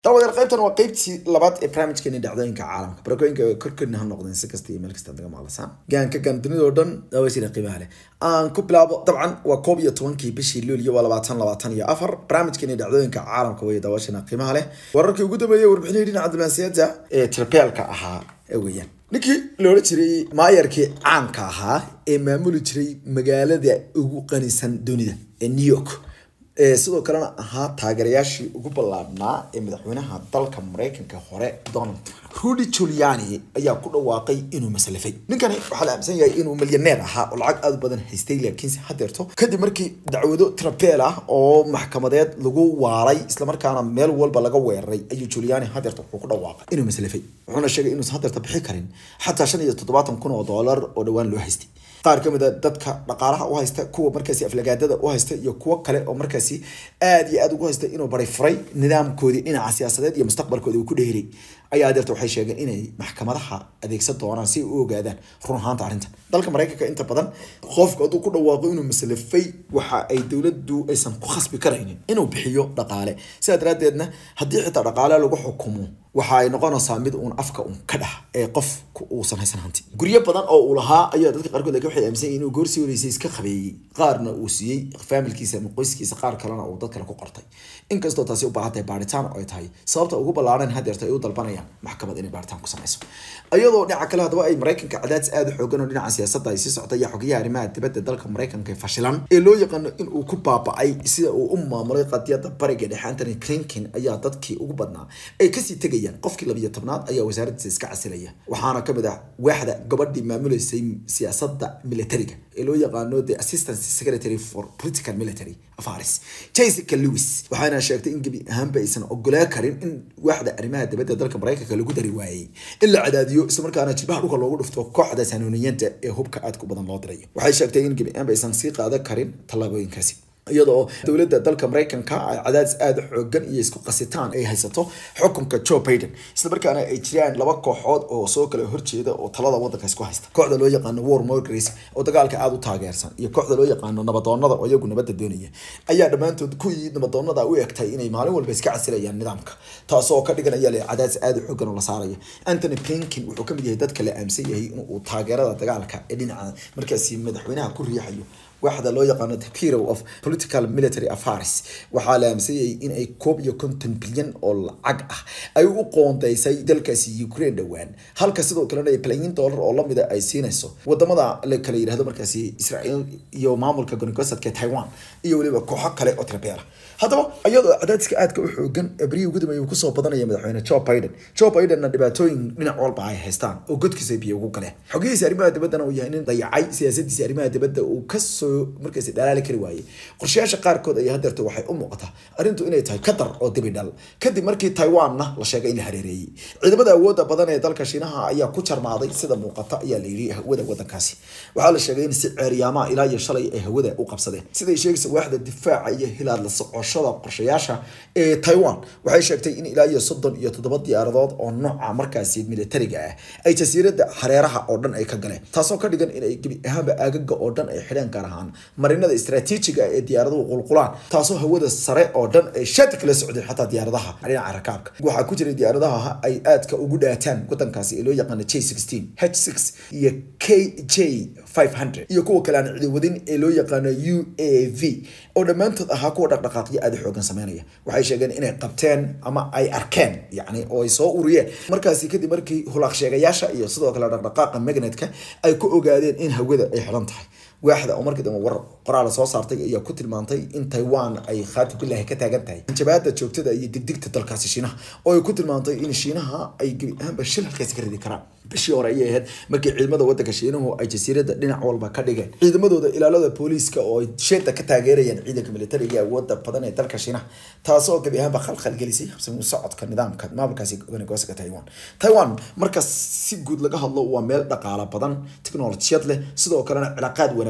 daawadayaal qaybtan waa qaybtii labaad ee barnaamijkeeni dhacdooyinka caalamka barakooyinka korkorina ha noqdeen si kasta iyo meel kasta naga maqlasaan gaanka gaan dunida oo dhan daawasina qiimaha leh aan ku bilaabo dabcan waa koob iyo tobankii bishii luulyo waa labaatan labaatan iyo afar barnaamijkeeni dhacdooyinka caalamka way daawashina qiimaha leh wararkii ugu dambeeyey warbixinihii dhinaca diblomaasiyadda ee tirbeelka ahaa ee weeyaan ninkii loola jiray maayarkii caanka ahaa ee maamuli jiray magaalada ugu qanisan dunida ee new york sidoo kalena ahaa taageerayaashii ugu ballaadhnaa ee madaxweynaha dalka mareykanka hore donald trump rudy juliani ayaa ku dhawaaqay inuu maslafay ninkani waxaa la aaminsan yahay inuu milyaneer ahaa oo lacag aada u badan haystay laakiinse hadeerto kadib markii dacwado trapel ah oo maxkamadeed lagu waaray islamarkaana meel walba laga weeraray ayuu juliani hadeerto wuxuu ku dhawaaqay inuu maslafay wuxuuna sheegay inuusan hadeerta bixi karin xataa shan iyo toddobaatan kun oo doolar oo dhowaan loo haystay qaar ka mid a dadka dhaqaalaha u haysta kuwa markaasi aflagaadada u haysta iyo kuwo kale oo markaasi aada iyo aada ugu haysta inuu bari furay nidaamkoodii dhinaca siyaasadeed iyo mustaqbalkooda uu ku dheeray ayaa adeerta waxay sheegeen inay maxkamadaha adeegsan doonaan si ay u ogaadaan run ahaanta arrinta dalka mareykanka inta badan qofku hadduu ku dhawaaqo inuu maslafay waxa ay dowladdu aysan ku khasbi karaynin inuu bixiyo dhaqaale sidaa daraaddeedna haddii xitaa dhaqaale lagu xukumo waxa ay noqonaysaa mid uun afka uun ka dhax ee qof uusan haysan hanti guryo badan oo uu lahaa ayaa dadka qaarkood laakiin waxay aaminsan yihiin inuu goorsii horeysay iska qabeeyey qaarna uu siiyey faamilkiisa ama qoyskiisa qaar kalena uu dad kale ku qortay inkastoo taasi u baahan tahay baaritaan oo ay tahay sababta ugu ballaaran hadeerta ay u dalbanayaan maxkamad inay baaritaan ku samayso iyadoo dhinaca kale haddaba ay mareykanka cadaadis aada u xoogan oo dhinaca siyaasadda ay sii socda ayaa xogayaha arrimaha dibadda dalka mareykanka ee fashilan ee loo yaqaano in uu ku baaba'ay sida uu u maamulay qadiyadda bariga dhexe antony clinkin ayaa dadkii ugu badnaa ay kasii tegayaan qofkii labiyo tobnaad ayaa wasaaraddiisa iska casilaya waxaana kamid ah waaxda gabadhii maamuleysay siyaasadda militariga ee loo yaqaano the assistant secretary for political military affairs jessica lewis waxaana sheegtay in gebi ahaanba aysan ogolaan karin in waaxda arrimaha dibadda dalka mareykanka lagu dari waayey in la cadaadiyo islamarkaana jilbaha dhulka loogu dhufto kooxda saanooniyanta ee hubka aadka u badan loo dirayo waxay sheegtay in gebi ahaanba aysan sii qaadan karin tallaabooyinkaasi iyadoo dowladda dalka mareykanka ay cadaadis aada xoogan iyo isku qasitaan ay haysato xukunka joe biden islamarkaana ay jiraan laba kooxood oo soo kala horjeeda oo talada wadanka isku haysta kooxda loo yaqaano war morgres oo dagaalka aada u taageersan iyo kooxda loo yaqaano nabadoonada oo iyagu nabadda doonaya ayaa dhammaantood kuwii nabadoonada u egtay inay maalin walba iska casilayaan nidaamka taasoo ka dhiganaya le cadaadis aada u xoogan oo la saaraya anthony blinkin wuxuu kamid yahay dadka la aaminsan yahay inuu taageerada dagaalka ee dhinaca markaasi madaxweynaha ku riixayo waaxda loo yaqaano the bureau of political military affairs waxaa la aaminsanyay in ay koob iyo konton bilyan oo lacag ah ay u qoondeysay dalkaasi ukraine dhowaan halka sidoo kalena ay balaayiin dollar oo lamida ay siinayso wadamada la kala yidhahdo markaasi israel iyo maamulka goonigosadka taiwan iyo weliba kooxo kale oo tirabeela haddaba iyadoo cadaadiska aadka u xoogan abrihi ugu dambeeyay uu kusoo badanaya madaxweyne joe biden joe bidenna dhibaatooyin dhinac walba ay haystaan oo godkiisa biyo ugu galeen xogihiisa arrimaha dibaddana uu yahay nin dayacay siyaasadiisa arrimaha dibadda uu kasoo markaasi dhalaali kari waayey qorshayaasha qaarkood ayaa hadeerta waxay u muuqataa arrintu inay tahay qatar oo dibi dhal kadib markii taiwanna la sheegay in la hareereeyey ciidamada awoodda badan ee dalka shiinaha ayaa ku jarmaaday sida muuqata ayaa la yidhi hawada wadankaasi waxaa la sheegay in si ceeryaamaha ilaa iyo shalay ay hawada u qabsadeen siday sheegaysa waaxda difaaca iyo hilaad la socoshada qorshayaasha ee taiwan waxay sheegtay in ilaa iyo soddon iyo toddoba diyaaradood oo nooca markaasi militariga ah ay jasiiradda hareeraha oo dhan ay ka galeen taasoo ka dhigan inay gebi ahaanba aagaga oo dhan ay xidheen gaar ahaan marinada istaraatiijiga ee diyaaraduhu qulqulaan taasoo hawada sare oo dhan ay shati kala socdeen xataa diyaaradaha dhinaca rakaabka waxaa ku jiray diyaaradaha ay aadka ugu dhaataan wadankaasi ee loo yaqaano j sixteen h six iyo k j five hundred iyo kuwa kale aan ciidawadin ee loo yaqaano u a v oo dhammaantood ahaa kuwa dhaqdhaqaaqyo aada xoogan sameynaya waxay sheegeen inay qabteen ama ay arkeen yacni oo ay soo uriyeen markaasi kadib markii hulaaq sheegayaasha iyo sidoo kale dhaqdhaqaaqa magnetka ay ku ogaadeen in hawada ay xidhan tahay waaxda oo markii dambe war qoraal soo saartay ayaa ku tilmaantay in taiwan ay khaati billahi ka taagan tahay jabaada joogtada iyo degdegta dalkaasi shiinaha oo ay ku tilmaantay in shiinaha ay gebi ahaanba shil halkaasi ka ridi karaan bishii hore ayay ahayd markii ciidamada wadanka shiinuhu ay jasiiradda dhinac walba ka dhigeen ciidamadooda ilaalada booliiska oo ay sheeda ka taageerayaan ciidanka militariga awooda badan ee dalka shiinaha taasoo gebi ahaanba khalkhal gelisay habsami socodka nidaamka maamulkaasi goonigoosaka taiwan taiwan marka si guud laga hadlo waa meel dhaqaala badan tiknolojiyad leh sidoo kalena cilaaqaad wanaag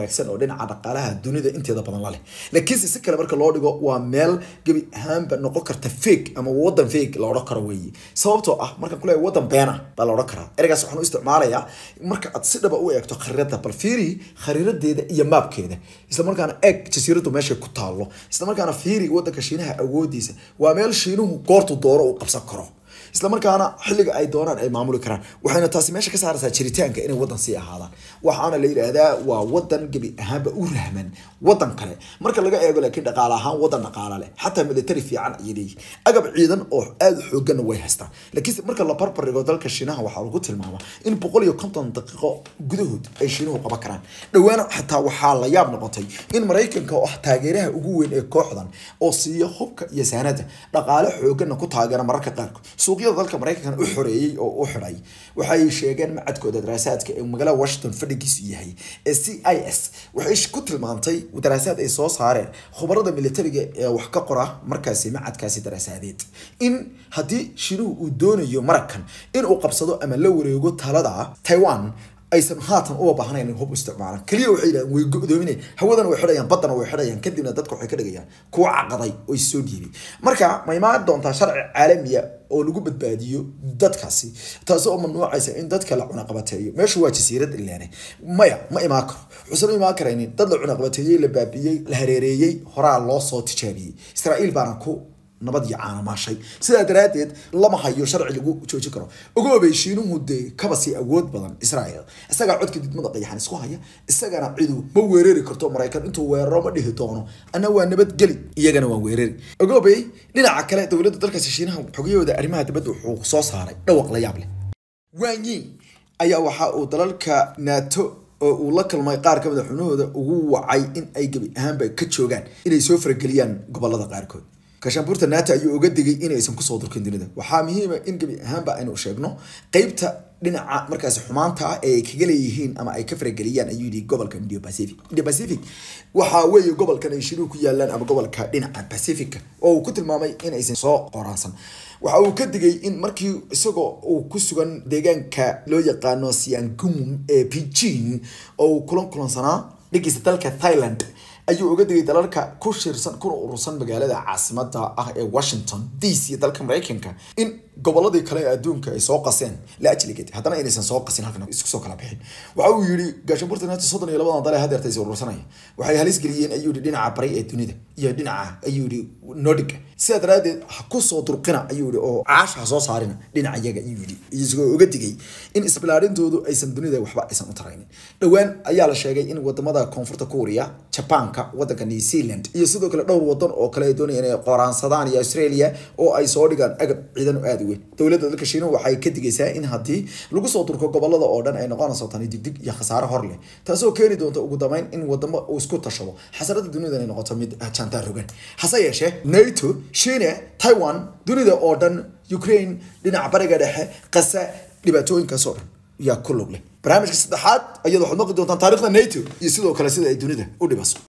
hagaagsan oo dhinaca dhaqaalaha dunida inteeda badan la leh laakiinse si kale marka loo dhigo waa meel gebi ahaanba noqon karta fake ama wadan fake la odhan karo weeye sababtoo ah markaan kuleeyahay wadan beena baa la odhan karaa ereygaas waxaan u isticmaalayaa marka aad si dhaba u eegto khariirada bal fiiri khariiradeeda iyo maabkeeda islamarkaana eeg jasiiradu meeshay ku taallo islamarkaana fiiri wadanka shiinaha awoodiisa waa meel shiinuhu goortu dooro uu qabsan karo islamarkaana xilliga ay doonaan ay maamuli karaan waxayna taasi meesha ka saaraysaa jiritaanka inay wadan sii ahaadaan waxaana la yidhaahdaa waa wadan gebi ahaanba u rahman wadan kale marka laga eego laakiin dhaqaale ahaan wadan dhaqaale leh xataa military fiican ayay leeyihin agab ciidan oo aada u xooganna way haystaan laakiinse marka la barbardhigo dalka shiinaha waxaa lagu tilmaamaa in boqol iyo konton daqiiqo gudahood ay shiinuhu qaban karaan dhowaana xataa waxaa la yaab noqotay in maraykanka oo ah taageeraha ugu weyn ee kooxdan oo siiya hubka iyo saanada dhaqaale xooganna ku taageera mararka qaarkood suuqyada dalka maraykankan u xoreeyey oo u xidhay waxay sheegeen macadkooda daraasaadka ee magaalada washington fadhigiisu yahay ee c i s waxay ku tilmaantay daraasaad ay soo saareen khubarada militariga ee wax ka qora markaasi macadkaasi daraasadeed in haddii shiinuhu uu doonayo maraykan inuu qabsado ama la wareego talada taiwan aysan haatan uba baahnayn in hub isticmaalaan keliya waxay yidhahdeen way go-doominay hawadana way xidhayaan baddana way xidhayaan kadibna dadka waxay ka dhigayaan kuwa caqaday oo is soo dhiibay marka ma imaan doontaa sharci caalamiya oo lagu badbaadiyo dadkaasi taasi oo mamnuucaysa in dadka la cunaqabateeyo meeshu waa jasiirad ilaane maya ma imaan karo wuxuusan imaan karaynin dad la cunaqabateeyey la baabiyey la hareereeyey horaa loo soo tijaabiyey israa'iil baana ku nabad iyo caanamaashay sidaa daraaddeed lama hayo sharci lagu joojin karo ogoobay shiinuhu dee kaba sii awood badan israel isagaa codka didmada qayaxan isku haya isagana cidu ma weerari karto maraykan intuu weeraro ma dhihi doono ana waa nabadgeli iyagana waa weerari ogoobay dhinaca kale dowladda dalkaasi shiinaha xogayahooda arrimaha dibadda wuxuu soo saaray dhawaq la yaab leh wanyin ayaa waxa uu dalalka nato oo uu la kulmay qaar ka mid a xubnahooda ugu wacay in ay gebi ahaanba ka joogaan inay soo farageliyaan gobolada qaarkood kashaanbuurta nato ayuu uga digay inaysan kusoo durkin dunida waxaa muhiima in gebi ahaanba aynu sheegno qeybta dhinaca markaasi xumaanta ah ee ay kaga leeyihiin ama ay ka farageliyaan ayuu yidhi gobolka indio pacific indio pacific waxaa weeye gobolkan ay shiruhu ku yaalaan ama gobolka dhinaca pacifica oo uu ku tilmaamay inaysan soo qoraansan waxa uu ka digay in markii isagoo uu ku sugan deegaanka loo yaqaano siangum ee beijing oo uu kulan kulansanaa dhigiisa dalka thailand ayuu uga digay dalalka ku shirsan kuna urursan magaalada caasimada ah ee washington d c dalka maraykanka in goboladii kale ee adduunka ay soo qaseen la ajligeed haddana inaysan soo qasin halkan isku soo kala bixin waxa uu yidhi gaashaanbuurta nato soddon iyo labadan dal ee hadeerta is urursanaya waxay halis geliyeen ayuu yidhi dhinaca bari ee dunida iyo dhinaca ayuu yidhi nordiga sidaa daraaddeed ha ku soo durqina ayuu yidhi oo caasha ha soo saarina dhinaca iyaga ayuu yidhi isagoo uga digay in isbilaarintoodu aysan dunida waxba aysan u taraynin dhowaan ayaa la sheegay in wadamada koonfurta kuuriya jabaanka wadanka new zealand iyo sidoo kale dhowr wadan oo kale ay doonayaan inay qoraansadaan iyo australia oo ay soo dhigaan agab ciidan oo aada u weyn dowladda dalka shiinuhu waxay ka digaysaa in haddii lagu soo durko gobolada oo dhan ay noqonayso tani digdig iyo khasaare hor leh taasoo keeni doonta ugu dambeyn in wadamo uu isku tashado xasarada dunida ay noqoto mid jantaa rogan hase yeeshee nato shiina taiwan dunida oo dhan ukraine dhinaca bariga dhexe qasa dhibaatooyinkaas oo dhan yaa ku lug leh barnaamijka saddexaad ayaad waxaad maqli doontaan taariikhda nato iyo sidoo kale sida ay dunida u dhibaso